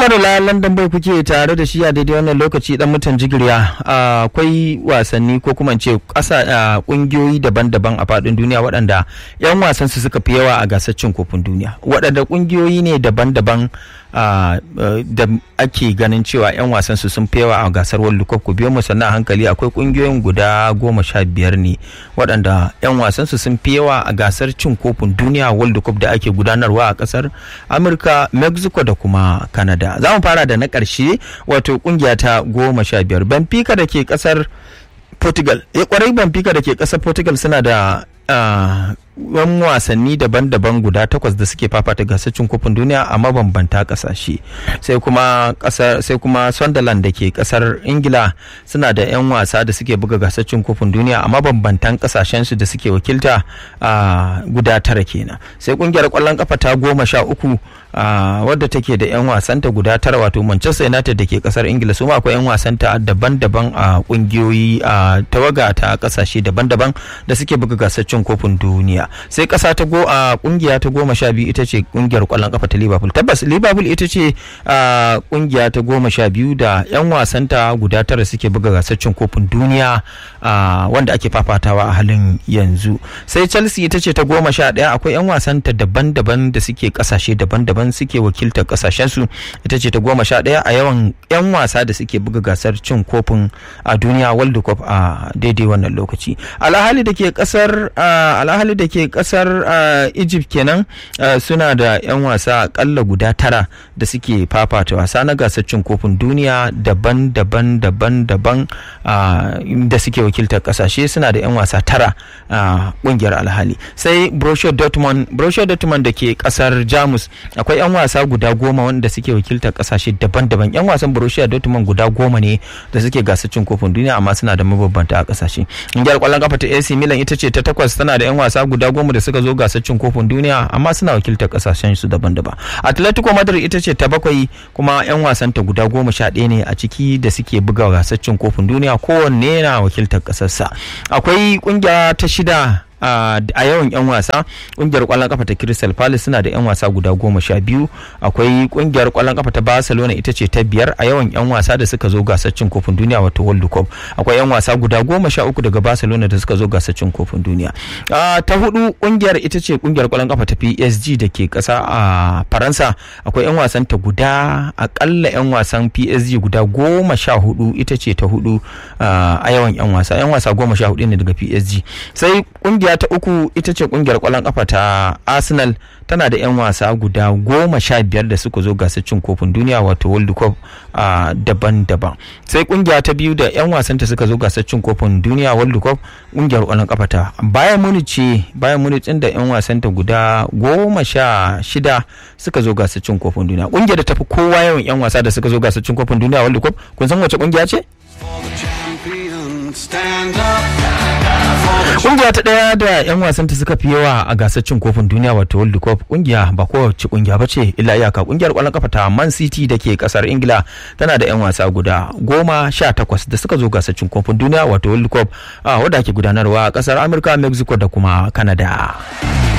madala london bai kuke tare da shi a daidai wannan lokaci dan mutan jigirya akwai wasanni ko kuma ce ƙasa ƙungiyoyi daban-daban a faɗin duniya waɗanda 'yan wasan su suka fi yawa a gasar cin kofin duniya waɗanda ƙungiyoyi ne daban-daban da ake ganin cewa 'yan wasan su sun fi yawa a gasar world cup ku biyo mu sannan hankali akwai ƙungiyoyin guda goma sha biyar ne waɗanda 'yan wasan su sun fi yawa a gasar cin kofin duniya world cup da ake gudanarwa a ƙasar amurka mexico da kuma canada za mu fara da na ƙarshe wato ƙungiya ta goma sha biyar benfica da ke ƙasar portugal ya kwarai benfica da ke ƙasar portugal suna da yan wasanni daban-daban guda takwas da suke fafata gasar cin kofin duniya a mabambanta kasashe sai kuma kasar sai kuma Sunderland da ke kasar Ingila suna da yan wasa da suke buga gasar cin kofin duniya a mabambantan kasashen su da suke wakilta a guda tara kenan sai kungiyar kwallon kafa ta goma sha uku wadda take da yan wasanta guda tara wato Manchester United da ke kasar Ingila su ma akwai yan wasanta daban-daban a kungiyoyi a tawaga ta kasashe daban-daban da suke buga gasar cin kofin duniya sai kasa ta go a kungiya ta goma sha biyu ita ce kungiyar kwallon kafa ta liverpool tabbas liverpool ita ce kungiya ta goma sha biyu da yan wasanta guda tara suke buga gasar cin kofin duniya wanda ake fafatawa a halin yanzu sai chelsea ita ce ta goma sha daya akwai yan wasanta daban-daban da suke kasashe daban-daban suke wakiltar kasashen su ita ce ta goma sha daya a yawan yan wasa da suke buga gasar cin kofin a duniya world cup a daidai wannan lokaci alhali da ke kasar alhali da ke kasar egypt kenan suna da 'yan wasa akalla guda tara da suke fafata wasa na gasar cin kofin duniya daban-daban daban-daban da suke wakiltar kasashe suna da 'yan wasa tara a kungiyar alhali sai borussia dortmund borussia dortmund da ke kasar jamus akwai 'yan wasa guda goma wanda suke wakiltar kasashe daban-daban 'yan wasan borussia dortmund guda goma ne da suke gasar cin kofin duniya amma suna da mabambanta a kasashe kungiyar kwallon kafa ta AC Milan ita ce ta takwas tana da 'yan wasa guda goma da suka zo gasar cin kofin duniya amma suna wakiltar kasashen su daban-daban atletico madrid ita ce ta bakwai kuma 'yan wasan ta guda goma sha ɗaya ne a ciki da suke buga gasar cin kofin duniya kowanne yana wakiltar kasarsa akwai kungiya ta shida Uh, a yawan 'yan wasa kungiyar kwallon kafa ta crystal palace suna da 'yan wasa guda goma sha biyu akwai kungiyar kwallon kafa ta barcelona ita ce ta biyar a yawan 'yan wasa da suka zo gasar cin kofin duniya wato world cup akwai 'yan wasa guda goma sha uku daga barcelona da suka zo gasar cin kofin duniya uh, ta hudu kungiyar ita ce kungiyar kwallon kafa ta psg da ke kasa a uh, faransa akwai 'yan wasan ta guda akalla 'yan wasan psg guda goma sha hudu ita ce ta hudu a yawan 'yan wasa 'yan wasa goma sha hudu ne daga psg sai kungiyar kungiya ta uku ita ce kungiyar kwallon kafa ta arsenal tana da 'yan wasa guda goma sha biyar da suka zo gasar cin kofin duniya wato world cup daban-daban sai kungiya ta biyu da 'yan wasanta suka zo gasar cin kofin duniya world cup kungiyar kwallon kafa ta bayan muni ce bayan muni da 'yan wasanta guda goma sha shida suka zo gasar cin kofin duniya kungiyar da tafi kowa yawan 'yan wasa da suka zo gasar cin kofin duniya world cup kun san wace kungiya ce kungiya ta daya da yan wasanta suka fi yawa a gasar cin kofin duniya wato world cup kungiya ba kowace kungiya ba ce illa iyaka kungiyar kwallon kafa ta man city da ke kasar ingila tana da yan wasa guda goma sha takwas da suka zo gasar cin kofin duniya wato world cup wadda ke gudanarwa a kasar amurka mexico da kuma canada